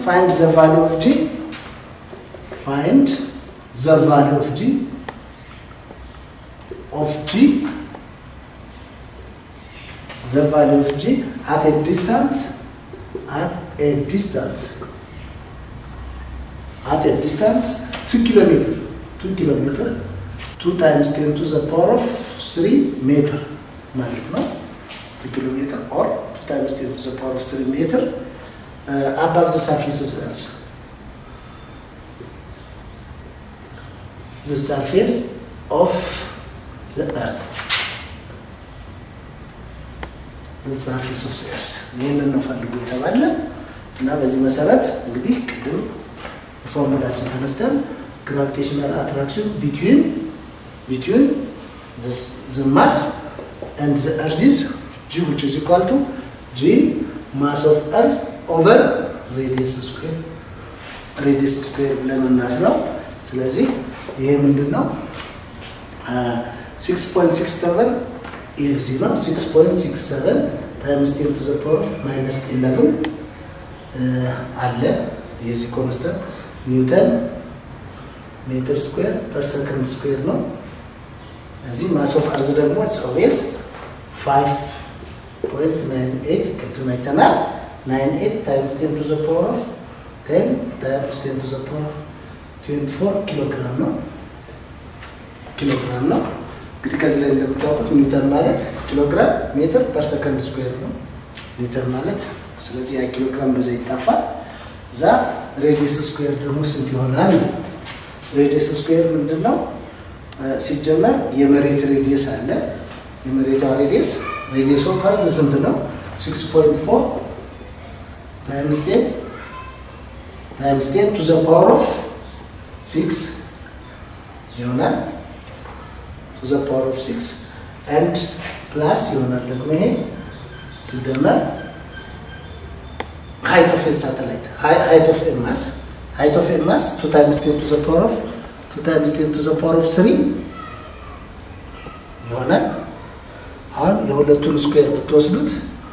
ፋይንድ ዘ ቫሉ ኦፍ ጂ ፋይንድ ዘ ቫሉ ኦፍ ጂ ኦፍ ጂ ዘ ቫሉ ኦፍ ጂ አት ኤ ዲስታንስ አት ኤ ዲስታንስ at a distance 2 kilometer 2 kilometer 2 times 10 to the power of 3 meter ማለት ነው 2 kilometer or 2 times 10 to the power of 3 meter uh, above the surface of the earth the surface of the earth the surface of the earth ይህንን ነው ፈልጉ የተባለ እና በዚህ መሰረት እንግዲህ ቅድም ፎርሙላችን ተነስተን ግራቪቴሽናል አትራክሽን ቢትዊን ቢትዊን the mass and the earth is g which is equal to g mass of earth over radius square radius square ብለን እናስለው ስለዚህ ይሄ ምንድን ነው 6.67 እዚህ ነው 6.67 ታይምስ 10 to the power of minus 11 አለ የዚህ ኮንስተንት ኒውተን ሜትር ስኩዌር ፐር ሰከንድ ስኩዌር ነው። እዚህ ማስ ኦፍ አርዝ ደግሞ ኦቤስ 5.98 ቅድም አይተናል። 98 ታይምስ 10 ቱ ዘ ፓወር ኦፍ 10 ታይምስ 10 ቱ ዘ ፓወር ኦፍ 24 ኪሎ ግራም ነው ኪሎ ግራም ነው። እንግዲህ ከዚህ ላይ እንደምታውቁት ኒውተን ማለት ኪሎ ግራም ሜትር ፐር ሰከንድ ስኩዌር ነው ኒውተን ማለት። ስለዚህ ያ ኪሎ ግራም በዛ ይጣፋል። እዛ ሬዲየስ ስኩዌር ደግሞ ስንት ይሆናል? ሬዲየስ ስኩዌር ምንድን ነው? ሲጀመር የመሬት ሬዲየስ አለ። የመሬቷ ሬዲየስ ሬዲየስ ኦፍ ፈርዝ ስንት ነው? 6.4 ታይምስ 10 ታይምስ 10 ቱ ዘ ፓወር ኦፍ 6 ይሆናል። ቱ ዘ ፓወር ኦፍ 6 ኤንድ ፕላስ ይሆናል ደግሞ ይሄ ሲደመር height of a satellite, height of a mass, height of a mass 2 times 10 to the power of 2 times 10 to the power of 3 ይሆናል። አሁን የሁለቱን ስኩዌር ብትወስዱት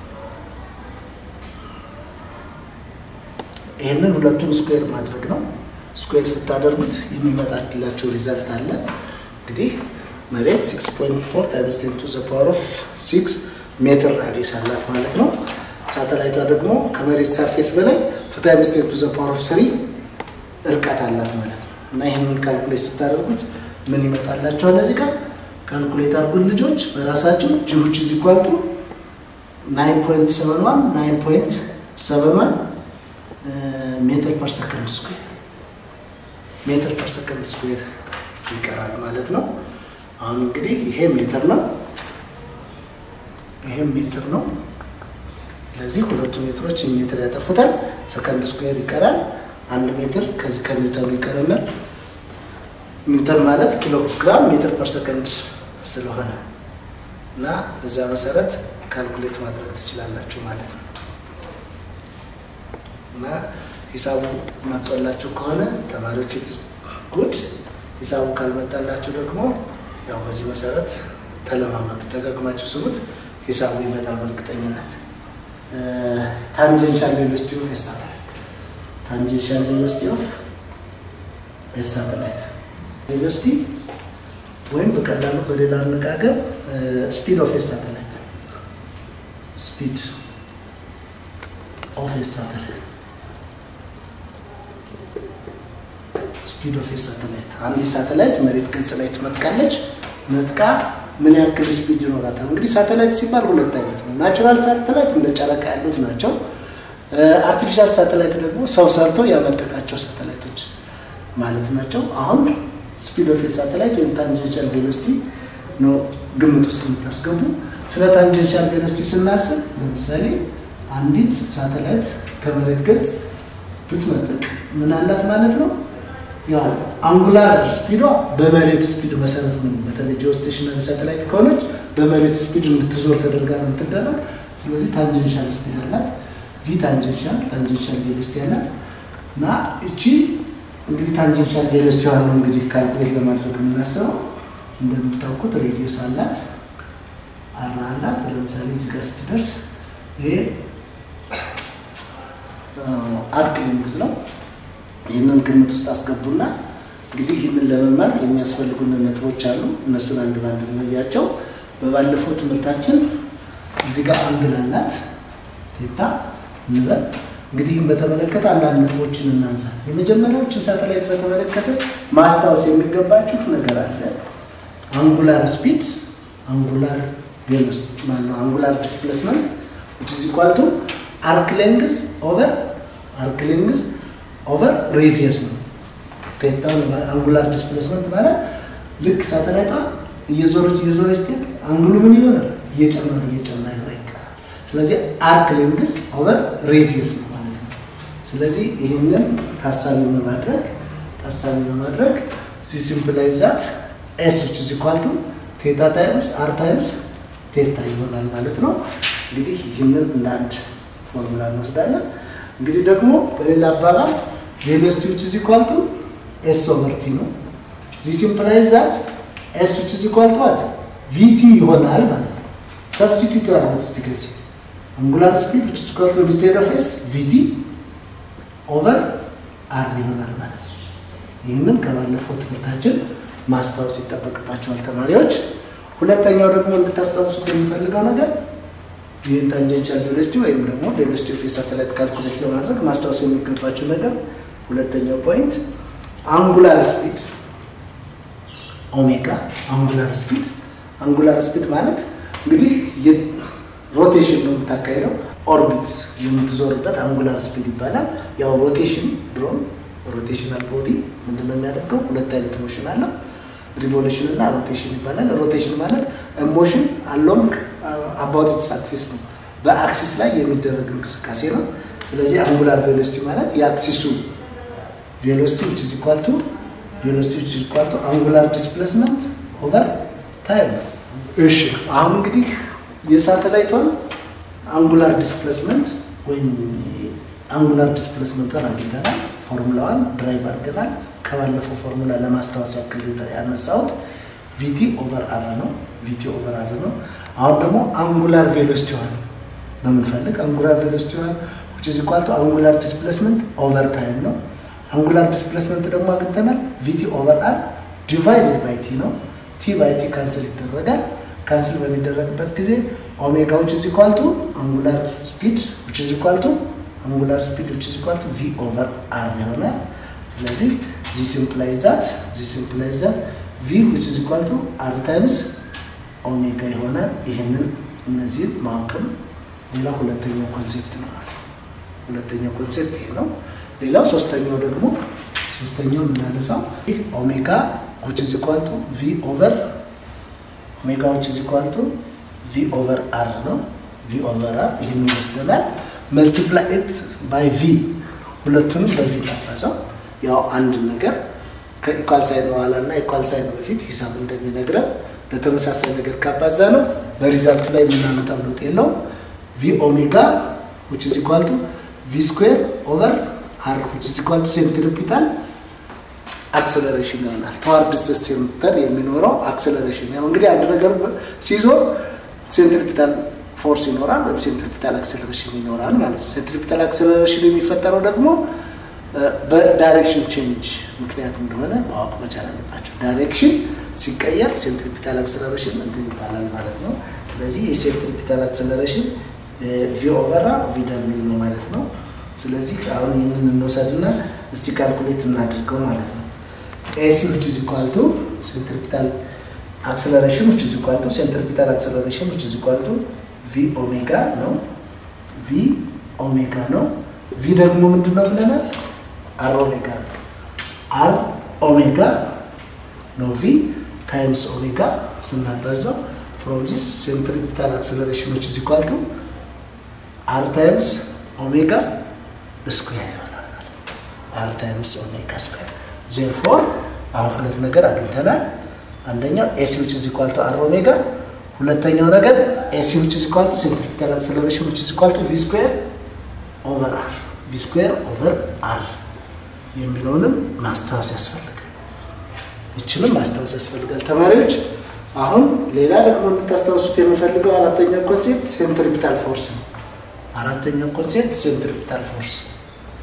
ይህንን ሁለቱን ስኩዌር ማድረግ ነው። ስኩዌር ስታደርጉት የሚመጣላቸው ሪዛልት አለ። እንግዲህ መሬት 6.4 ታይምስ 10 to the power of 6 ሜትር ራዲየስ አላት ማለት ነው። ሳተላይቷ ደግሞ ከመሬት ሰርፌስ በላይ ቱ ታይምስ ቴን ቱ ዘ ፓወር ኦፍ ስሪ እርቀት አላት ማለት ነው። እና ይህንን ካልኩሌት ስታደርጉት ምን ይመጣላችኋል? እዚህ ጋር ካልኩሌት አድርጉን ልጆች በራሳቸው ጂዎች እዚህ ኳልቱ ናይን ፖይንት ሰቨን ዋን ናይን ፖይንት ሰቨን ዋን ሜትር ፐር ሰከንድ ስኩዌር ሜትር ፐር ሰከንድ ስኩዌር ይቀራል ማለት ነው። አሁን እንግዲህ ይሄ ሜትር ነው፣ ይሄም ሜትር ነው። ስለዚህ ሁለቱ ሜትሮች ሜትር ያጠፉታል። ሰከንድ ስኩዌር ይቀራል። አንድ ሜትር ከዚህ ከኒውተኑ ይቀርናል። ኒውተን ማለት ኪሎ ግራም ሜትር ፐር ሰከንድ ስለሆነ እና በዛ መሰረት ካልኩሌት ማድረግ ትችላላችሁ ማለት ነው። እና ሂሳቡ መጥቶላችሁ ከሆነ ተማሪዎች ኢትስ ጉድ። ሂሳቡ ካልመጣላችሁ ደግሞ ያው በዚህ መሰረት ተለማመዱ፣ ደጋግማችሁ ስሩት። ሂሳቡ ይመጣል በእርግጠኝነት። ታንጀንሻል ቬሎሲቲ ኦፍ ሳተላይት ታንጀንሻል ቬሎሲቲ ኦፍ ሳተላይት ቬሎሲቲ ወይም በቀላሉ በሌላ አነጋገር ስፒድ ኦፍ ሳተላይት ስፒድ ኦፍ ሳተላይት ስፒድ ኦፍ ሳተላይት አንድ ሳተላይት መሬት ገጽ ላይ ትመጥቃለች። መጥቃ ምን ያክል ስፒድ ይኖራታል? እንግዲህ ሳተላይት ሲባል ሁለት አይነት ነው። ናቹራል ሳተላይት እንደ ጨረቃ ያሉት ናቸው። አርቲፊሻል ሳተላይት ደግሞ ሰው ሰርቶ ያመጠቃቸው ሳተላይቶች ማለት ናቸው። አሁን ስፒድ ኦፍ ሳተላይት ወይም ታንጀንሻል ቬሎሲቲ ነው ግምት ውስጥ የምታስገቡ። ስለ ታንጀንሻል ቬሎሲቲ ስናስብ ለምሳሌ አንዲት ሳተላይት ከመሬት ገጽ ብትመጥቅ ምን አላት ማለት ነው? ያው አንጉላር ስፒዷ በመሬት ስፒድ መሰረት ነው። በተለይ ጂኦስቴሽናሪ ሳተላይት ከሆነች በመሬት ስፒድ እንድትዞር ተደርጋ ነው የምትደረግ። ስለዚህ ታንጀንሻል ስፒድ አላት። ቪ ታንጀንሻል ታንጀንሻል ቬሎሲቲ አላት እና እቺ እንግዲህ ታንጀንሻል ቬሎሲቲ ነው እንግዲህ ካልኩሌት ለማድረግ የምናስበው እንደምታውቁት ሬዲየስ አላት አራ አላት። ለምሳሌ እዚህ ጋር ስትደርስ ይሄ አርክ ሌንግዝ ነው። ይህንን ግምት ውስጥ አስገቡና እንግዲህ ይህንን ለመማር የሚያስፈልጉን ነጥቦች አሉ። እነሱን አንድ ባንድ እንለያቸው። በባለፈው ትምህርታችን እዚህ ጋር አንግል አላት ቴታ እንበል። እንግዲህ ይህን በተመለከተ አንዳንድ ነጥቦችን እናንሳ። የመጀመሪያዎችን ሳተላይት በተመለከተ ማስታወስ የሚገባችሁ ነገር አለ። አንጉላር ስፒድ፣ አንጉላር ቬሎሲቲ ማነው አንጉላር ዲስፕሌስመንት which is equal to arc length over arc length over radius ነው። ቴታውን አንጉላር ዲስፕሌስመንት ማለት ልክ ሳተላይቷ እየዞረች እየዞረች ስትሄድ አንግሉ ምን ይሆናል? እየጨመረ እየጨመረ ይቀራል። ስለዚህ አርክ ሌንግዝ ኦቨር ሬዲየስ ነው ማለት ነው። ስለዚህ ይህንን ታሳቢ በማድረግ ታሳቢ በማድረግ ሲምፕላይዝ ዛት ኤስ ዊች ኢዝ ኢኳል ቱ ቴታ ታይምስ አር ታይምስ ቴታ ይሆናል ማለት ነው። እንግዲህ ይህንን እንደ አንድ ፎርሙላ እንወስዳለን። እንግዲህ ደግሞ በሌላ አባባል ቬሎሲቲ ዊች ኢዝ ኢኳል ቱ ኤስ ኦቨር ቲ ነው። ዚስ ኢምፕላይዝ ዛት ኤስ ዊች ኢዝ ኢኳል ቱ ዋት ቪቲ ይሆናል ማለት ነው። ሰብስቲቱት ያደርጉት እስቲ ከዚህ አንጉላር ስፒድ ዊች ኢዝ ኢኳል ቱ ኢንስቴድ ኦፍ ኤስ ቪቲ ኦቨር አር ይሆናል ማለት ነው። ይህንን ከባለፈው ትምህርታችን ማስታወስ ይጠበቅባቸዋል ተማሪዎች። ሁለተኛው ደግሞ እንድታስታውሱት የሚፈልገው ነገር ይህን ታንጀንሻል ቬሎሲቲ ወይም ደግሞ ቬሎሲቲ ኦፍ ሳተላይት ካልኩሌት ለማድረግ ማስታወስ የሚገባቸው ነገር ሁለተኛው ፖይንት አንጉላር ስፒድ ኦሜጋ አንጉላር ስፒድ አንጉላር ስፒድ ማለት እንግዲህ ሮቴሽን ነው የምታካሄደው ኦርቢት የምትዞርበት አንጉላር ስፒድ ይባላል። ያው ሮቴሽን ድሮም ሮቴሽናል ቦዲ ምንድነው የሚያደርገው? ሁለት አይነት ሞሽን አለው ሪቮሉሽን እና ሮቴሽን ይባላል። ሮቴሽን ማለት ሞሽን አሎንግ አባውት ኢትስ አክሲስ ነው፣ በአክሲስ ላይ የሚደረግ እንቅስቃሴ ነው። ስለዚህ አንጉላር ቬሎሲቲ ማለት የአክሲሱ ቬሎሲቲ ዊች ኢዝ ኢኳል ቱ ቬሎሲቲ ዊች ኢዝ ኢኳል ቱ አንጉላር ዲስፕሌስመንት ኦቨር ታይም ነው። እሺ አሁን እንግዲህ የሳተላይቷን አንጉላር ዲስፕሌስመንት ወይም አንጉላር ዲስፕሌስመንቷን አግኝተናል። ፎርሙላዋን ድራይቭ አድርገናል። ከባለፈው ፎርሙላ ለማስታወስ ያክል ያነሳሁት ቪቲ ኦቨር አር ነው። ቪቲ ኦቨር አር ነው። አሁን ደግሞ አንጉላር ቬሎሲቲዋን በምንፈልግ አንጉላር ቬሎሲቲዋን which is equal to አንጉላር ዲስፕሌስመንት ኦቨር ታይም ነው። አንጉላር ዲስፕሌስመንት ደግሞ አግኝተናል። ቪቲ ኦቨር አር ዲቫይድድ ባይ ቲ ነው። ቲ ባይ ቲ ካንስል ይደረጋል። ካንስል በሚደረግበት ጊዜ ኦሜጋ which is equal to አንጉላር ስፒድ which is equal to አንጉላር ስፒድ which is equal to ቪ ኦቨር አር ይሆናል። ስለዚህ ዚስ ኢምፕላይዝ ዛት ዚስ ኢምፕላይዝ ዛት ቪ which is equal to አር ታይምስ ኦሜጋ ይሆናል። ይህንን እነዚህን ማወቅም ሌላ ሁለተኛው ኮንሴፕት ነው። ሁለተኛው ኮንሴፕት ይሄ ነው። ሌላው ሶስተኛው ደግሞ ሶስተኛው የምናነሳው ይህ ኦሜጋ which is equal to ቪ ኦቨር ኦሜጋ which is equal to ቪ ኦቨር አር ነው። ቪ ኦቨር አር ይህን ይወስደናል። መልቲፕላይ ኢት ባይ ቪ ሁለቱንም በቪ ታባዛው ያው አንድ ነገር ከኢኳል ሳይን በኋላ እና ኢኳል ሳይን በፊት ሂሳብ እንደሚነግረን ለተመሳሳይ ነገር ካባዛ ነው በሪዛልቱ ላይ የምናመጣው ለውጥ የለውም። ቪ ኦሜጋ which is equal to ቪ ስኩዌር ኦቨር አር which is equal to ሴንትሪፒታል አክሰለሬሽን ይሆናል። ተዋርድስ ሴንተር የሚኖረው አክሰለሬሽን ያው እንግዲህ አንድ ነገር ሲዞር ሴንትሪፒታል ፎርስ ይኖራል ወይም ሴንትሪፒታል አክሰለሬሽን ይኖራል ማለት ነው። ሴንትሪፒታል አክሰለሬሽን የሚፈጠረው ደግሞ በዳይሬክሽን ቼንጅ ምክንያት እንደሆነ ማወቅ መቻል አለባቸው። ዳይሬክሽን ሲቀየር ሴንትሪፒታል አክሰለሬሽን እንትን ይባላል ማለት ነው። ስለዚህ የሴንትሪፒታል አክሰለሬሽን ቪ ኦቨር ቪ ደብሊው ነው ማለት ነው። ስለዚህ አሁን ይህንን እንውሰድና እስቲ ካልኩሌት እናድርገው ማለት ነው። ኤሲ which is equal to centripetal acceleration which is equal to centripetal acceleration which is equal to ቪ ኦሜጋ ነው። ቪ ኦሜጋ ነው። ቪ ደግሞ ምንድን ነው ብለናል? አር ኦሜጋ ነው። አር ኦሜጋ ነው ቪ ታይምስ ኦሜጋ ስናባዛው ፍሮም ዚስ ሴንትሪፒታል አክሰለሬሽን which is equal to አር ታይምስ ኦሜጋ ስኩዌር ይሆናል። አር ታይምስ ኦሜጋ ስኩዌር ዜርፎር አሁን ሁለት ነገር አግኝተናል። አንደኛው ኤሲ which is equal to አር ኦሜጋ ሁለተኛው ነገር ኤሲ which is equal to ሴንትሪፒታል አክሰለሬሽን which is equal to ቪ ስኩዌር ኦቨር አር ቪ ስኩዌር ኦቨር አር የሚለውንም ማስታወስ ያስፈልጋል። ይችንም ማስታወስ ያስፈልጋል ተማሪዎች። አሁን ሌላ ደግሞ እንድታስታውሱት የምፈልገው አራተኛው ኮንሴፕት ሴንትሪፒታል ፎርስ ነው። አራተኛው ኮንሴፕት ሴንትሪፒታል ፎርስ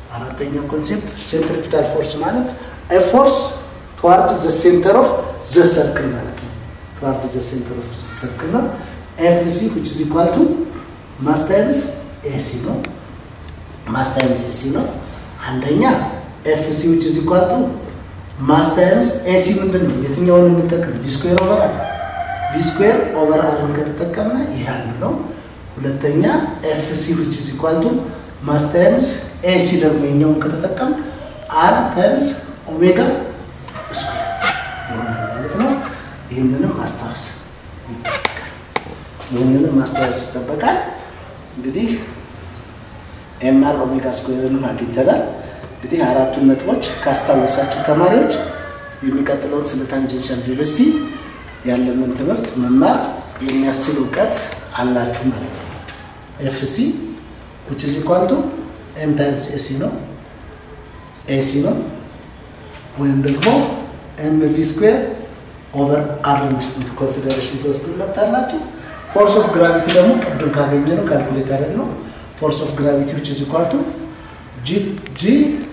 አራተኛው ኮንሴፕት ሴንትሪፒታል ፎርስ ማለት ኤ ፎርስ ትዋርድ ዘ ሴንተር ኦፍ ዘ ሰርክል ማለት ነው። ትዋርድ ዘ ሴንተር ኦፍ ዘ ሰርክል ነው። ኤፍ ሲ ዊች ኢዝ ኢኳል ቱ ማስ ታይምስ ኤሲ ነው። ማስ ታይምስ ኤሲ ነው። አንደኛ ኤፍ ሲ ዊች ኢዝ ኢኳል ቱ ማስ ታይምስ ኤሲ ምንድን ነው? የትኛውን እንጠቀም? ቪ ስኩዌር ኦቨር አር ቪ ስኩዌር ኦቨር አርን ከተጠቀምነ ይህ አንዱ ነው። ሁለተኛ ኤፍ ሲ ዊች ኢዝ ኢኳል ቱ ማስ ታይምስ ኤሲ ደግሞ የኛውን ከተጠቀም አር ታይምስ ኦሜጋ ስኩዌር ይሆናል ማለት ነው። ይህንንም ማስታወስ ይጠበቃል። ይህንንም ማስታወስ ይጠበቃል። እንግዲህ ኤምአር ኦሜጋ ስኩዌርንም አግኝተናል። እንግዲህ አራቱን ነጥቦች ካስታወሳችሁ ተማሪዎች የሚቀጥለውን ስለ ታንጀንሻል ቬሎሲቲ ያለንን ትምህርት መማር የሚያስችል እውቀት አላችሁ ማለት ነው። ኤፍሲ ዊች ኢዝ ኢኳል ቱ ኤም ታይምስ ኤሲ ነው ኤሲ ነው ወይም ደግሞ ኤም ቪ ስኩዌር ኦቨር አር ኮንሲደሬሽን ትወስዱለታላችሁ። ፎርስ ኦፍ ግራቪቲ ደግሞ ቅድም ካገኘ ነው ካልኩሌት ያደረግ ነው። ፎርስ ኦፍ ግራቪቲ ዊች ኢዝ ኢኳል ቱ ጂ ጂ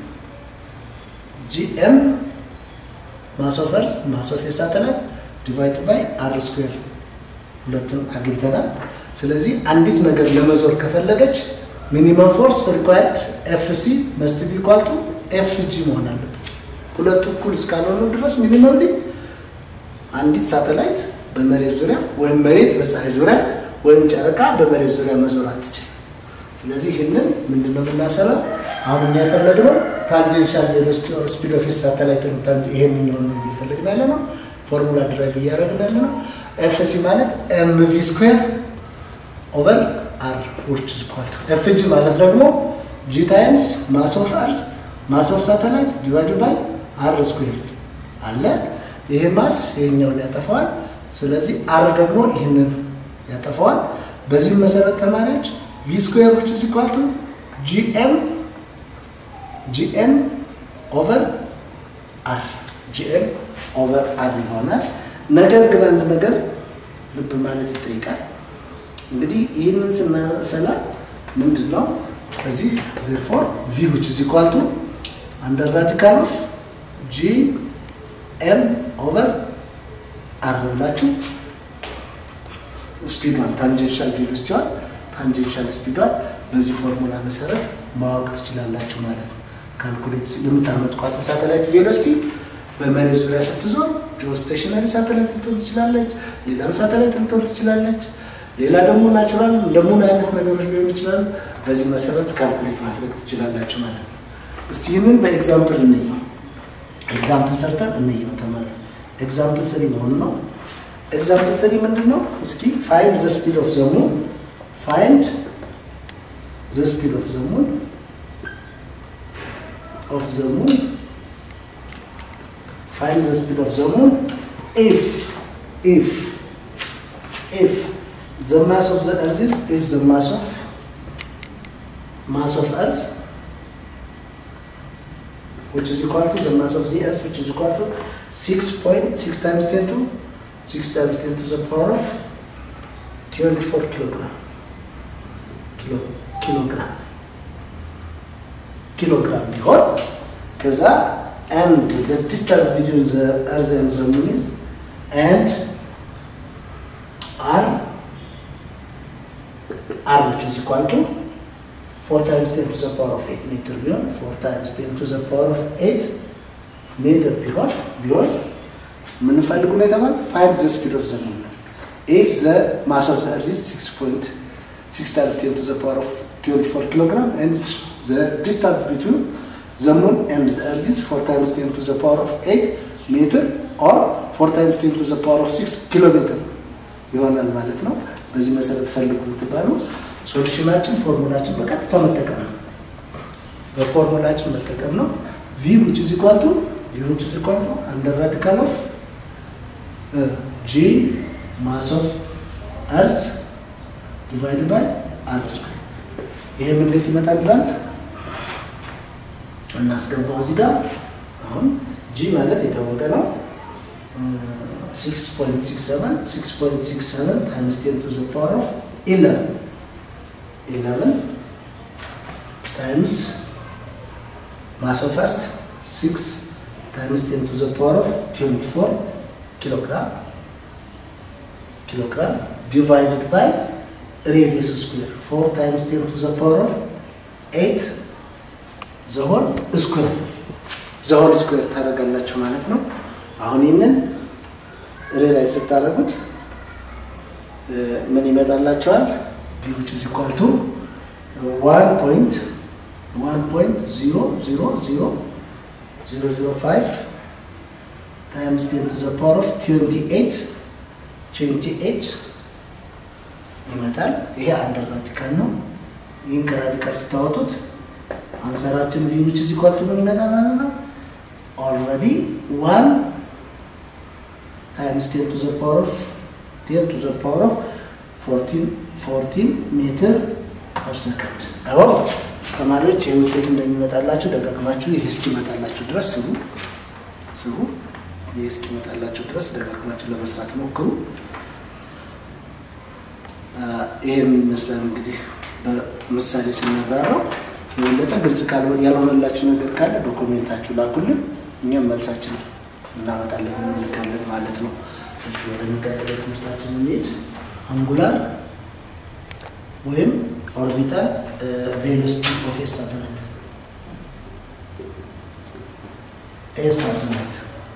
ጂኤም ማስ ኦፍ እርዝ ማስ ኦፍ የሳተላይት ዲቫይድ ባይ አር ስኩዌር ሁለቱን አግኝተናል። ስለዚህ አንዲት ነገር ለመዞር ከፈለገች ሚኒመም ፎርስ ሪኳየርድ ኤፍ ሲ መስት ቢ ኢኳል ቱ ኤፍ ጂ መሆን አለበት። ሁለቱ እኩል እስካልሆኑ ድረስ ሚኒመም አንዲት ሳተላይት በመሬት ዙሪያ ወይም መሬት በፀሐይ ዙሪያ ወይም ጨረቃ በመሬት ዙሪያ መዞር አትችልም። ስለዚህ ይህንን ምንድነው የምናሰራው? አሁን እኛ የፈለግነው ታንጀንሻል ቬሎሲቲ ኦር ስፒድ ኦፍ ሳተላይት ይሄንኛውን እየፈለግን ያለ ነው። ፎርሙላ ድራይቭ እያደረግን ያለ ነው። ኤፍ ሲ ማለት ኤም ቪ ስኩዌር ኦቨር አር ዊች ኢዝ ኢኳል ቱ ኤፍ ጂ ማለት ደግሞ ጂ ታይምስ ማስ ኦፍ አርዝ ማስ ኦፍ ሳተላይት ዲቫይድ ባይ አር ስኩዌር አለ። ይሄ ማስ ይሄኛውን ያጠፋዋል። ስለዚህ አር ደግሞ ይህንን ያጠፋዋል። በዚህም መሰረት ተማሪዎች ቪ ስኩዌር ዊች ኢዝ ኢኳል ቱ ጂኤም ጂኤም ኦቨር አር ጂኤም ኦቨር አር ይሆናል። ነገር ግን አንድ ነገር ልብ ማለት ይጠይቃል። እንግዲህ ይህንን ስናሰላ ምንድን ነው ከዚህ ዜርፎር ቪ ዊች ኢዝ ኢኳል ቱ አንደር ራዲካል ኦፍ ጂ ኤም ኦቨር አር ብላችሁ ስፒዷን ታንጀንሻል ቬሎሲቲዋን ታንጀንሻል ስፒዷን በዚህ ፎርሙላ መሰረት ማወቅ ትችላላችሁ ማለት ነው። ካልኩሌት የምታመጥቋትን ሳተላይት ቬሎሲቲ በመሬት ዙሪያ ስትዞር ጂኦስቴሽነሪ ሳተላይት ልትሆን ትችላለች፣ ሌላም ሳተላይት ልትሆን ትችላለች። ሌላ ደግሞ ናቹራል እንደ ሙን አይነት ነገሮች ሊሆን ይችላሉ። በዚህ መሰረት ካልኩሌት ማድረግ ትችላላችሁ ማለት ነው። እስቲ ይህንን በኤግዛምፕል እንየው። ኤግዛምፕል ሰርተን እንየው ተማሪ። ኤግዛምፕል ስሪ መሆኑ ነው። ኤግዛምፕል ስሪ ምንድን ነው? እስኪ ፋይንድ ዘ ስፒድ ኦፍ ዘ ሙን ፋይንድ ዘ ስፒድ ኦፍ ዘ ሙን ኦፍ ዘ ሙን find the speed of the moon if if if the mass of the earth is if the mass of mass of earth which is equal to the mass of the earth which is equal to 6.6 times 10 to 6 times 10 to the power of 24 kilogram kilo kilogram kilogram ቢሆን ከዛ and the distance between the earth and the moon is and r r which is equal to 4 times 10 to the power of 8 meter ቢሆን 4 times 10 to the power of 8 ሜትር ቢሆን ቢሆን የምንፈልጉ ነው የተባለ find the speed of the moon if the mass of the earth is 6.6 times 10 to the power of 24 kilogram and the distance between the moon and the earth is 4 times 10 to the power of 8 meter or 4 times 10 to the power of 6 ኪሎ ሜትር ይሆናል ማለት ነው። በዚህ መሰረት ፈልጉ የምትባሉ ሶሉሽናችን ፎርሙላችን በቀጥታ መጠቀም ነው። በፎርሙላችን መጠቀም ነው። ቪ which is equal to v which is equal to under radical of g mass of earth divided by r square ይሄ ምን እንዴት ይመጣል ብላል እናስገባው እዚህ ጋር አሁን ጂ ማለት የታወቀ ነው 6.67 6.67 ታይምስ 10 to the power of 11 11 ታይምስ ማስ ኦፍ እርዝ 6 ታይምስ 10 ቱ ዘ ፓወር ኦፍ 24 ኪሎግራም ኪሎግራም ዲቫይድድ ባይ ሬዲየስ ስኩዌር 4 ታይምስ 10 ቱ ዘ ፓወር ኦፍ 8 ዘሆን ስኩዌር ዘሆን ስኩዌር ታደርጋላችሁ ማለት ነው። አሁን ይህንን ሬላይ ስታደርጉት ምን ይመጣላቸዋል? ቪዎች ኢዝ ኢኳል ቱ ዋን ፖይንት ዋን ፖይንት ዚሮ ዚሮ ዚሮ ዚሮ ዚሮ ፋይቭ ታይምስ ቴን ቱ ዘ ፓወር ኦፍ ትዌንቲ ኤይት ትዌንቲ ኤይት ይመጣል። ይሄ አንድ ራዲካል ነው። ይህን ከራዲካል ስታወጡት አንሰራችን ቪዎች ኢዝ ኢኳል ቱ ምን ይመጣል ማለት ነው? ኦልሬዲ ዋን ታይምስ ቴን ቱ ዘ ፓወር ኦፍ ቴን ቱ ዘ ፓወር ኦፍ ፎርቲን ፎርቲን ሜትር ፐር ሰከንድ። አዎ ተማሪዎች ይህ ውጤት እንደሚመጣላችሁ ደጋግማችሁ ይህ እስኪመጣላችሁ ድረስ ስሩ ስሩ። ይህ እስኪመጣላችሁ ድረስ ደጋግማችሁ ለመስራት ሞክሩ። ይህም ይመስላል እንግዲህ በምሳሌ ስናብራራው። የበለጠ ግልጽ ካልሆነ ያልሆነላችሁ ነገር ካለ ዶኩሜንታችሁ ላኩልን፣ እኛም መልሳችን እናመጣለን እንልካለን ማለት ነው። ወደሚቀጥለው ትምህርታችን እንሄድ። አንጉላር ወይም ኦርቢታል ቬሎሲቲ ኦፍ ኤ ሳተላይት ኤ ሳተላይት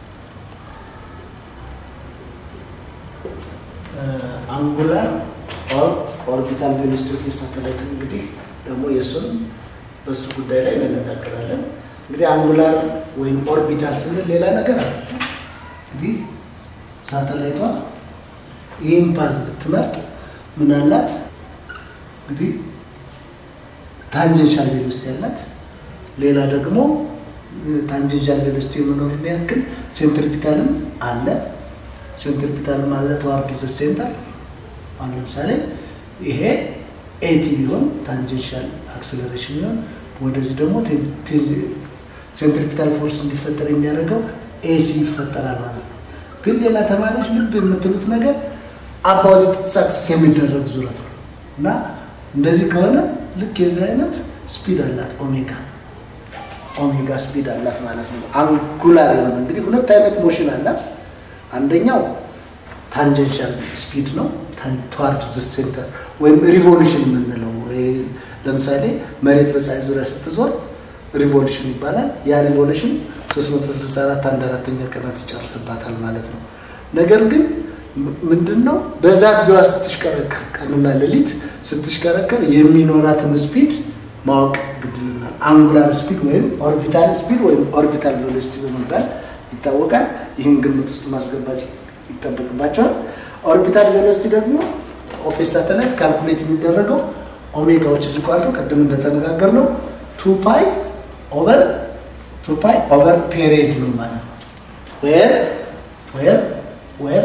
አንጉላር ኦርቢታል ቬሎሲቲ ኦፍ ኤ ሳተላይት እንግዲህ ደግሞ የእሱን በሱ ጉዳይ ላይ እንነጋገራለን። እንግዲህ አንጉላር ወይም ኦርቢታል ስንል ሌላ ነገር አለ። እንግዲህ ሳተላይቷ ይህን ፓዝ ብትመርጥ ምን አላት? እንግዲህ ታንጀንሻል ቬሎሲቲ ያላት፣ ሌላ ደግሞ ታንጀንሻል ቬሎሲቲ የመኖርን ያክል ሴንትሪፒታልም አለ። ሴንትሪፒታልም አለ ተዋርድ ዘ ሴንተር። አሁን ለምሳሌ ይሄ ኤቲ ቢሆን ታንጀንሻል አክሰለሬሽን ቢሆን ወደዚህ ደግሞ ሴንትሪፒታል ፎርስ እንዲፈጠር የሚያደርገው ኤሲ ይፈጠራል ማለት ነው። ግን ሌላ ተማሪዎች ልብ የምትሉት ነገር አባውት ሳክሰስ የሚደረግ ዙረት ነው እና እንደዚህ ከሆነ ልክ የዚህ አይነት ስፒድ አላት ኦሜጋ ኦሜጋ ስፒድ አላት ማለት ነው። አንጉላር የሆነ እንግዲህ ሁለት አይነት ሞሽን አላት። አንደኛው ታንጀንሻል ስፒድ ነው ተዋርድ ዘ ሴንተር ወይም ሪቮሉሽን የምንለው ለምሳሌ መሬት በፀሐይ ዙሪያ ስትዞር ሪቮሉሽን ይባላል። ያ ሪቮሉሽን 364 አንድ አራተኛ ቀናት ይጨርስባታል ማለት ነው። ነገር ግን ምንድን ነው በዛ ቢዋ ስትሽከረከር ቀንና ሌሊት ስትሽከረከር የሚኖራትን ስፒድ ማወቅ ግድልናል። አንጉላር ስፒድ ወይም ኦርቢታል ስፒድ ወይም ኦርቢታል ቬሎሲቲ በመባል ይታወቃል። ይህን ግምት ውስጥ ማስገባት ይጠበቅባቸዋል። ኦርቢታል ቬሎሲቲ ደግሞ ኦፍ ኤ ሳተላይት ካልኩሌት የሚደረገው ኦሜጋዎች እዚህ ቋልቶ ቅድም እንደተነጋገር ነው ቱ ፓይ ኦቨር ቱ ፓይ ኦቨር ፔሪድ ነው ማለት ነው። ዌር ዌር ዌር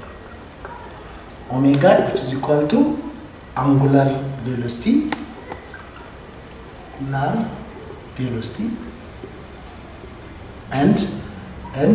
ኦሜጋ which is equal to angular velocity angular velocity and and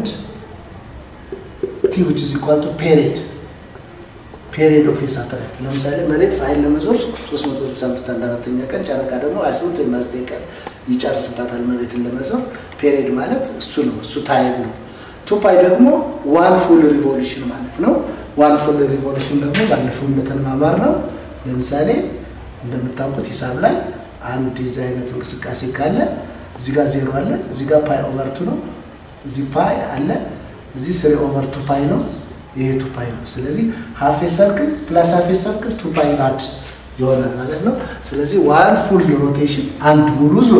t which is equal to period ፔሪድ ኦፍ ሳተላይት ለምሳሌ መሬት ፀሐይን ለመዞር 365 አንድ አራተኛ ቀን ጨረቃ ደግሞ 28 ወይም 9 ቀን ይጨርስባታል መሬትን ለመዞር ፔሪድ ማለት እሱ ነው እሱ ታይም ነው ቱ ፓይ ደግሞ ዋን ፉል ሪቮሉሽን ማለት ነው ዋን ፉል ሪቮሉሽን ደግሞ ባለፈው እንደተማማር ነው ለምሳሌ እንደምታውቁት ሂሳብ ላይ አንድ የዚህ አይነት እንቅስቃሴ ካለ እዚህ ጋር ዜሮ አለ እዚህ ጋር ፓይ ኦቨር ቱ ነው እዚህ ፓይ አለ እዚህ ስሪ ኦቨር ቱ ፓይ ነው ይሄ ቱ ፓይ ነው። ስለዚህ ሀፍ ሰርክል ፕላስ ሀፍ ሰርክል ቱ ፓይ ራድ ይሆናል ማለት ነው። ስለዚህ ዋን ፉል ሮቴሽን አንድ ሙሉ ዙር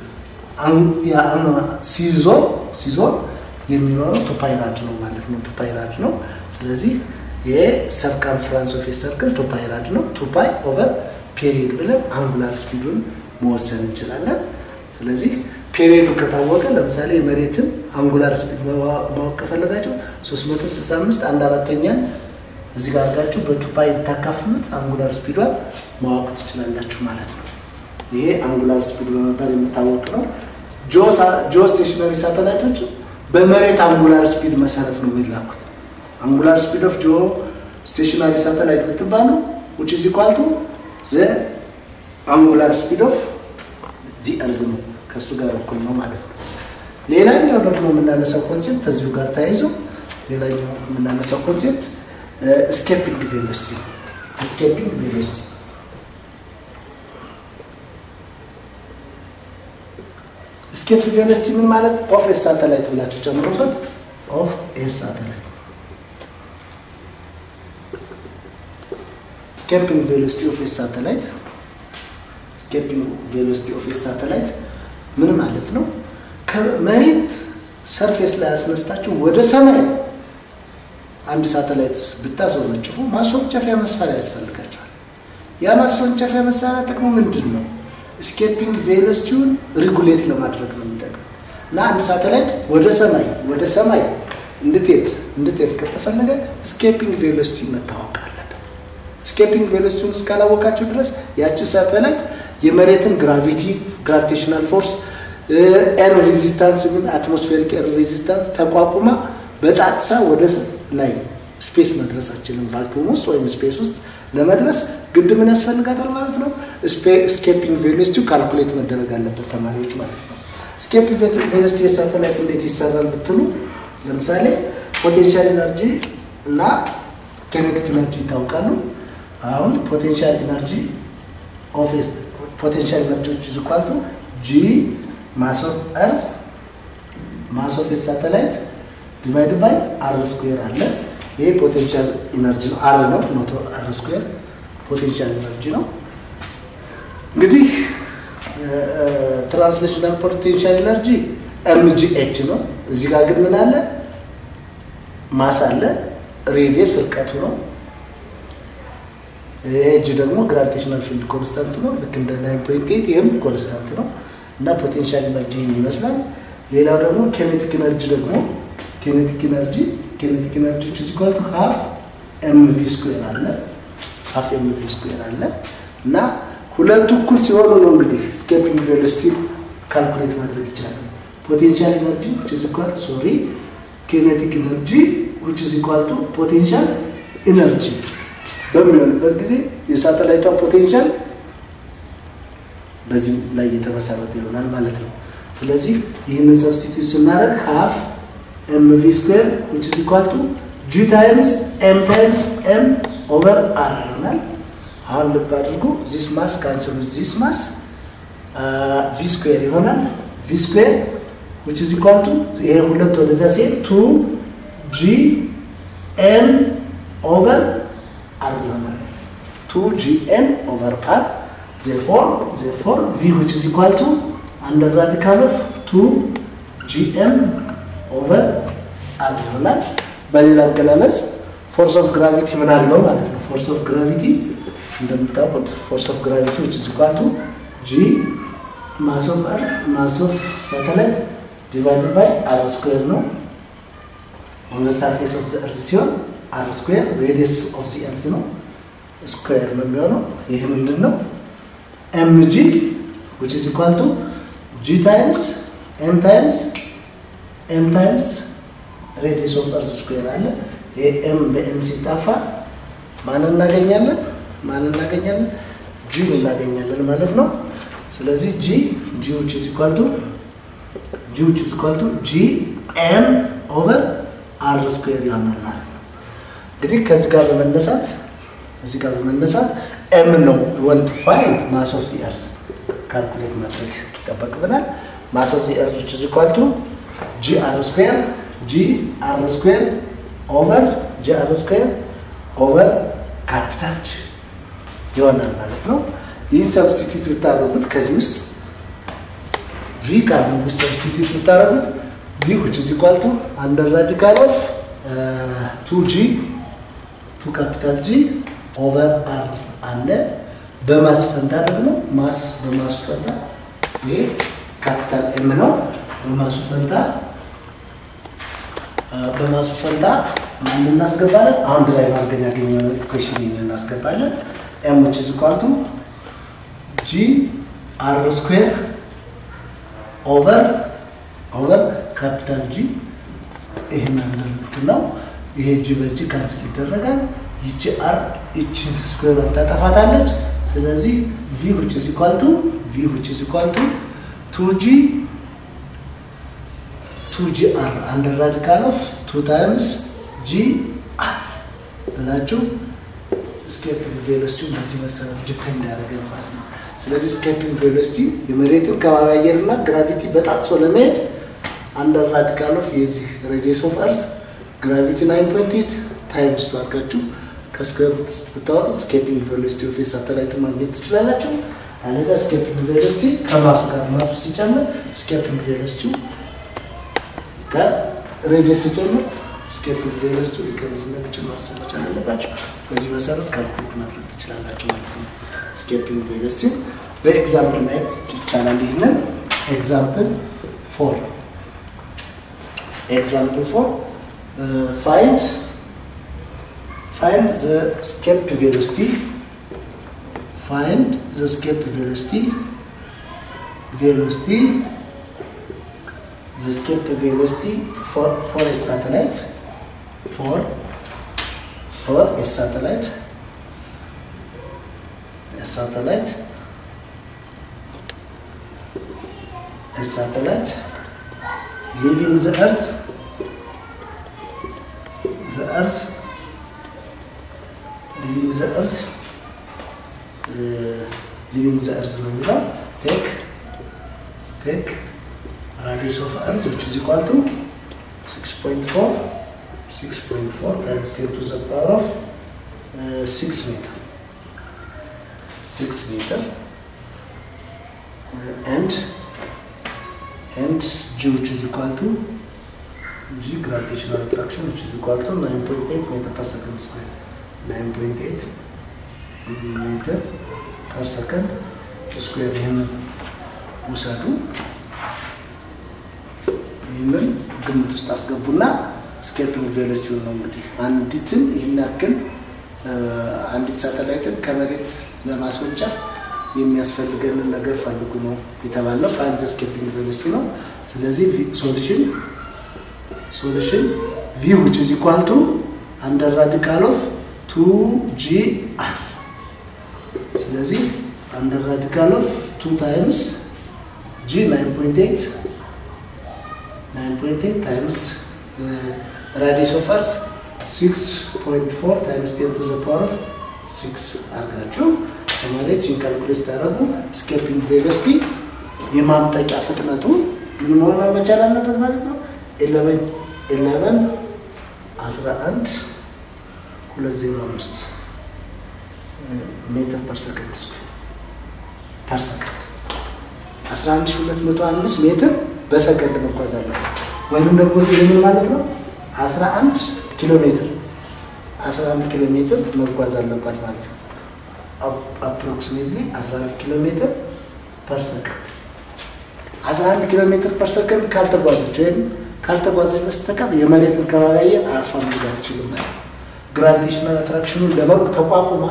ሲዞር ሲዞር የሚኖረው ቱ ፓይ ራድ ነው ማለት ነው። ቱ ፓይ ራድ ነው። ስለዚህ የሰርከምፍራንስ ኦፍ ሰርክል ቱ ፓይ ራድ ነው። ቱ ፓይ ኦቨር ፔሪድ ብለን አንጉላር ስፒዱን መወሰን እንችላለን። ስለዚህ ፔሪዱ ከታወቀ ለምሳሌ የመሬትን አንጉላር ስፒድ ማወቅ ከፈለጋቸው 365 አንድ አራተኛን እዚህ ጋር አድርጋችሁ በቱፓይ ብታካፍሉት አንጉላር ስፒዷን ማወቅ ትችላላችሁ ማለት ነው። ይሄ አንጉላር ስፒድ በመባል የሚታወቅ ነው። ጂኦ ስቴሽነሪ ሳተላይቶች በመሬት አንጉላር ስፒድ መሰረት ነው የሚላኩት። አንጉላር ስፒድ ኦፍ ጂኦ ስቴሽነሪ ሳተላይት ብትባሉ ውጭ ዚ ኳልቱ ዘ አንጉላር ስፒድ ኦፍ ዚ እርዝ ነው ከእሱ ጋር እኩል ነው ማለት ነው። ሌላኛው ደግሞ የምናነሳው ኮንሴፕት ከዚሁ ጋር ተያይዞ ሌላኛው የምናነሳው ኮንሴፕት ስኬፒንግ ቬሎሲቲ ነው። ስኬፒንግ ቬሎሲቲ ስኬፕ ቬሎሲቲ ምን ማለት ኦፍ ኤስ ሳተላይት ብላችሁ ጨምሩበት። ኦፍ ኤስ ሳተላይት ስኬፒንግ ቬሎሲቲ ኦፍ ኤስ ሳተላይት ስኬፒንግ ቬሎሲቲ ኦፍ ኤስ ሳተላይት ምን ማለት ነው? ከመሬት ሰርፌስ ላይ አስነስታችሁ ወደ ሰማይ አንድ ሳተላይት ብታስወነጭፉ ማስወንጨፊያ መሳሪያ ያስፈልጋቸዋል። ያ ማስወንጨፊያ መሳሪያ ጥቅሙ ምንድን ነው? ስኬፒንግ ቬሎሲቲውን ሪጉሌት ለማድረግ ነው የሚጠቅም እና አንድ ሳተላይት ወደ ሰማይ ወደ ሰማይ እንድትሄድ እንድትሄድ ከተፈለገ ስኬፒንግ ቬሎሲቲ መታወቅ አለበት። ስኬፒንግ ቬሎሲቲውን እስካላወቃቸው ድረስ ያችን ሳተላይት የመሬትን ግራቪቲ ግራቪቴሽናል ፎርስ ኤር ሬዚስታንስ ምን አትሞስፌሪክ ኤር ሬዚስታንስ ተቋቁማ በጣጥሳ ወደ ላይ ስፔስ መድረሳችንን ቫክዩም ውስጥ ወይም ስፔስ ውስጥ ለመድረስ ግድ ምን ያስፈልጋታል ማለት ነው? ስኬፒንግ ቬሎሲቲው ካልኩሌት መደረግ አለበት ተማሪዎች ማለት ነው። ስኬፒንግ ቬሎሲቲ የሳተላይት እንዴት ይሰራል ብትሉ ለምሳሌ ፖቴንሻል ኢነርጂ እና ኬኔቲክ ኢነርጂ ይታወቃሉ። አሁን ፖቴንሻል ኢነርጂ ኦፊስ ፖቴንሻል ኢነርጂዎች ይዝኳሉ ጂ ማስ ኦፍ እርዝ ማስ ኦፍ ሳተላይት ዲቫይድ ባይ አር ስኩዌር አለ። ይሄ ፖቴንሻል ኢነርጂ ነው። አር ነው ኖቶ አር ስኩዌር ፖቴንሻል ኢነርጂ ነው። እንግዲህ ትራንስሌሽናል ፖቴንሻል ኢነርጂ ኤምጂ ኤች ነው። እዚህ ጋር ግን ምን አለ? ማስ አለ። ሬዲየስ ርቀቱ ነው። ኤጅ ደግሞ ግራቪቴሽናል ፊልድ ኮንስታንት ነው። ልክ እንደ ናይን ፖይንት ኤይት ይህም ኮንስታንት ነው እና ፖቴንሻል ኢነርጂ ይመስላል። ሌላው ደግሞ ኬኔቲክ ኢነርጂ ደግሞ ኬኔቲክ ኢነርጂ ኬኔቲክ ኢነርጂዎች እዚህ ኳልቱ ሀፍ ኤምቪ ስኩዌር አለ ሀፍ ኤምቪ ስኩዌር አለ እና ሁለቱ እኩል ሲሆኑ ነው እንግዲህ ስኬፒንግ ቬሎሲቲ ካልኩሌት ማድረግ ይቻላል። ፖቴንሻል ኢነርጂ which is equal to sorry ኬኔቲክ ኢነርጂ which is equal to ፖቴንሻል ኢነርጂ በሚሆንበት ጊዜ የሳተላይቷ ፖቴንሻል በዚህ ላይ የተመሰረተ ይሆናል ማለት ነው። ስለዚህ ይህንን ሰብስቲቱት ስናደርግ ሀፍ ኤምቪ ስኩዌር which is equal to ጂ ታይምስ ኤም ታይምስ ኤም ኦቨር አር ይሆናል። አሁን ልብ አድርጉ። ዚስ ማስ ካንስል ዚስ ማስ ቪ ስኩዌር ይሆናል። ቪ ስኩዌር which is equal to ይሄ ሁለት ወደዛ ሲሄድ ቱ ጂ ኤም ኦቨር አር ይሆናል። ቱ ጂ ኤም ኦቨር አር therefore therefore v which is equal to under radical of 2 gm over r ይሆናል። በሌላ አገላለጽ ፎርስ ኦፍ ግራቪቲ ምን አለው ማለት ነው። ፎርስ ኦፍ ግራቪቲ እንደምታውቁት ፎርስ ኦፍ ግራቪቲ which is equal to g ማስ ኦፍ አርስ ማስ ኦፍ ሳተላይት ዲቫይድድ ባይ አር ስኩዌር ነው። ኦን ዘ ሰርፌስ ኦፍ ዘ እርዝ ሲሆን አር ስኩዌር ሬዲየስ ኦፍ ዘ እርዝ ነው ስኩዌር ነው የሚሆነው። ይህ ምንድን ነው? ኤምጂ which is equal to g times m times m times ሬዲየስ ኦፍ እርዝ ስኩዌር አለ። ይሄ ኤም በኤም ሲጣፋ ማን እናገኛለን? ማን እናገኛለን? ጂ እናገኛለን ማለት ነው። ስለዚህ ጂ ጂ which is equal to ጂ which is equal to ጂ ኤም ኦቨር አር ስኩዌር ይሆናል ማለት ነው። እንግዲህ ከዚህ ጋር በመነሳት እዚህ ጋር በመነሳት ኤም ነው ወንት ፋይን ማስ ኦፍ ዚ እርዝ ካልኩሌት ማድረግ ይጠበቅብናል። ማስ ኦፍ ዚ እርዝ which is equal to ጂ አር ስኩዌር ጂ አር ስኩዌር ኦቨር ጂ አር ስኩዌር ኦቨር ካፒታል ጂ ይሆናል ማለት ነው። ይህን ሰብስቲቱት ብታደርጉት ከዚህ ውስጥ ቪ ካሉ ውስጥ ሰብስቲቱት ብታደርጉት ቪ which is equal to under radical of ቱ ጂ ቱ ካፒታል ጂ ኦቨር አር አለ። በማስፈንታ ደግሞ ማስ በማሱ ፈንታ ይሄ ካፒታል ኤም ነው። በማሱ ፈንታ በማሱ ፈንታ ማን እናስገባለን? አንድ ላይ ማድረግ ያገኘነው ኢኩዌሽን እናስገባለን። ኤም which is equal to ጂ አር ስኩዌር ኦቨር ኦቨር ካፒታል ጂ ይሄን አንደር እንትን ነው። ይሄ ጂ በጂ ካንስል ይደረጋል። ይቺ አር ይቺ ስኩዌር ታጠፋታለች። ስለዚህ ቪ which is equal to ቪ which is equal to 2g ቱ ጂ አር አንደር ራዲካል ኦፍ ቱ ታይምስ ጂ አር ብላችሁ ስኬፒንግ ቬሎሲቲው በዚህ መሰረት ዲፔንድ ያደረገ ማለት ነው። ስለዚህ ስኬፒንግ ቬሎሲቲ የመሬትን ከባቢ አየርና ግራቪቲ በጣጥሶ ለመሄድ አንደር ራዲካል ኦፍ የዚህ ሬዲየስ ኦፍ እርስ ግራቪቲ ናይን ፖይንት ኤይት ታይምስ ቱ አድርጋችሁ ከስኩዌር ሩት ብታወጡት ስኬፒንግ ቬሎሲቲ ኦፍ ሳተላይት ማግኘት ትችላላችሁ። አለዚያ ስኬፒንግ ቬሎሲቲ ከማሱ ጋር ማሱ ሲጨምር ስኬፒንግ ቬሎሲቲው ከሬዲየስ ሲጨምር ስኬፒንግ ቬሎሲቲው ሊቀንስ እንደሚችል ማሰብ መቻል አለባቸው። በዚህ መሰረት ካልኩሌት ማድረግ ትችላላችሁ ማለት ነው። ስኬፒንግ ቬሎሲቲ በኤግዛምፕል ማየት ይቻላል። ይህንን ኤግዛምፕል ፎር ኤግዛምፕል ፎር ፋይንድ find the escape velocity find the escape velocity velocity the escape velocity for for a satellite for for a satellite a satellite a satellite leaving the earth the earth ሊቪንግ ዘ እርዝ ሊቪንግ ዘ እርዝ ነው የሚለው ቴክ ቴክ ራዲየስ ኦፍ እርዝ ዊች ኢዝ ኢኳል ቱ 6.4 6.4 ታይምስ 10 ቱ ዘ ፓወር ኦፍ 6 ሜትር 6 ሜትር and and g which is equal to g gravitational attraction which is equal to 9.8 meter per second square 9.8 ሜትር ፐር ሰከንድ ስኩዌር ይህንን ውሰዱ። ይህንን ግምት ውስጥ አስገቡና ስኬፒንግ ቬሎሲቲውን ነው እንግዲህ አንዲትን ይህን ያክል አንዲት ሳተላይትን ከመሬት ለማስወንጨፍ የሚያስፈልገንን ነገር ፈልጉ ነው የተባለው። ፋይንድ ዘ ስኬፒንግ ቬሎሲቲ ነው። ስለዚህ ሶሉሽን ሶሉሽን ቪ ዊች ኢዝ ኢኳል ቱ አንደር ራዲካል ኦፍ ቱ ጂ አር ስለዚህ አንደር ራዲካል ኦፍ ቱ ታይምስ ጂ ናይን ፖይንት ኤይት ናይን ፖይንት ኤይት ታይምስ ራዲየስ ኦፍ እርዝ ሲክስ ፖይንት ፎር ታይምስ ቴን ቱ ዘ ፓወር ኦፍ ሲክስ አድርጋችሁ ተማሪዎች ኢንካልኩሌት ታደረጉ ስኬፒንግ ቬሎሲቲ የማምጠቂያ ፍጥነቱ ምን መሆን መቻል አለበት ማለት ነው ኤለቨን ኤለቨን አስራ አንድ ሁለት ዜሮ አምስት ሜትር ፐር ሰከንድ ፐር ሰከንድ አስራ አንድ ሺህ ሁለት መቶ አምስት ሜትር በሰከንድ መጓዝ አለበት። ወይም ደግሞ ምን ማለት ነው? አስራ አንድ ኪሎ ሜትር አስራ አንድ ኪሎ ሜትር መጓዝ አለባት ማለት ነው። አፕሮክሲሜትሊ አስራ አንድ ኪሎ ሜትር ፐር ሰከንድ አስራ አንድ ኪሎ ሜትር ፐር ሰከንድ ካልተጓዘች ወይም ካልተጓዘች በስተቀር የመሬትን ከባቢ አየር አልፋ መሄድ አትችልም ማለት ነው። ግራቪቴሽናል አትራክሽኑን ለመሩ ተቋቁማ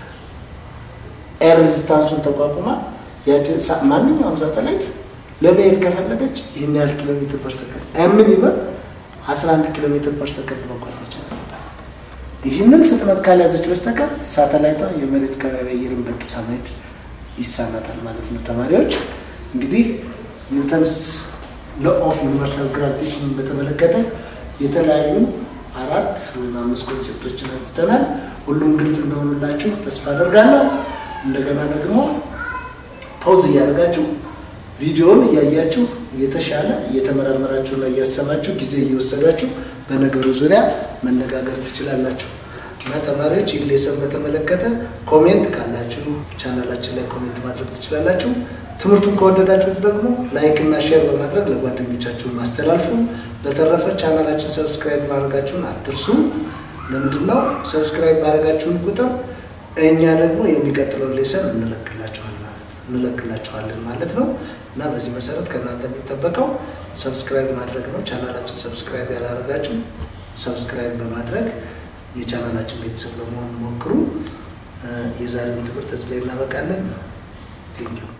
ኤር ሬዚስታንሱን ተቋቁማ ማንኛውም ሳተላይት ለመሄድ ከፈለገች ይህን ያህል ኪሎ ሜትር ፐር ሰከንድ ሚኒመም 11 ኪሎ ሜትር ፐር ሰከንድ መጓዝ መቻል አለባት። ይህንን ፍጥነት ካልያዘች በስተቀር ሳተላይቷ የመሬት ከባቢ አየርን በጥሳ መሄድ ይሳናታል ማለት ነው። ተማሪዎች እንግዲህ ኒውተንስ ሎ ኦፍ ዩኒቨርሳል ግራቪቴሽንን በተመለከተ የተለያዩ አራት ወይም አምስት ኮንሴፕቶችን አንስተናል። ሁሉም ግልጽ እንደሆኑላችሁ ተስፋ አደርጋለሁ። እንደገና ደግሞ ፖዝ እያደረጋችሁ ቪዲዮውን እያያችሁ የተሻለ እየተመራመራችሁና እያሰባችሁ ጊዜ እየወሰዳችሁ በነገሩ ዙሪያ መነጋገር ትችላላችሁ እና ተማሪዎች ይህ ሌሰን በተመለከተ ኮሜንት ካላችሁ ቻናላችን ላይ ኮሜንት ማድረግ ትችላላችሁ። ትምህርቱን ከወደዳችሁት ደግሞ ላይክ እና ሼር በማድረግ ለጓደኞቻችሁ ማስተላልፉ። በተረፈ ቻናላችን ሰብስክራይብ ማድረጋችሁን አትርሱ። ለምንድን ነው ሰብስክራይብ ማድረጋችሁን ቁጥር እኛ ደግሞ የሚቀጥለውን ሌሰን እንለቅላችኋለን ማለት ነው እና በዚህ መሰረት ከእናንተ የሚጠበቀው ሰብስክራይብ ማድረግ ነው። ቻናላችን ሰብስክራይብ ያላደረጋችሁ ሰብስክራይብ በማድረግ የቻናላችን ቤተሰብ ለመሆን ሞክሩ። የዛሬውን ትምህርት እዚህ ላይ እናበቃለን። ቴንኪው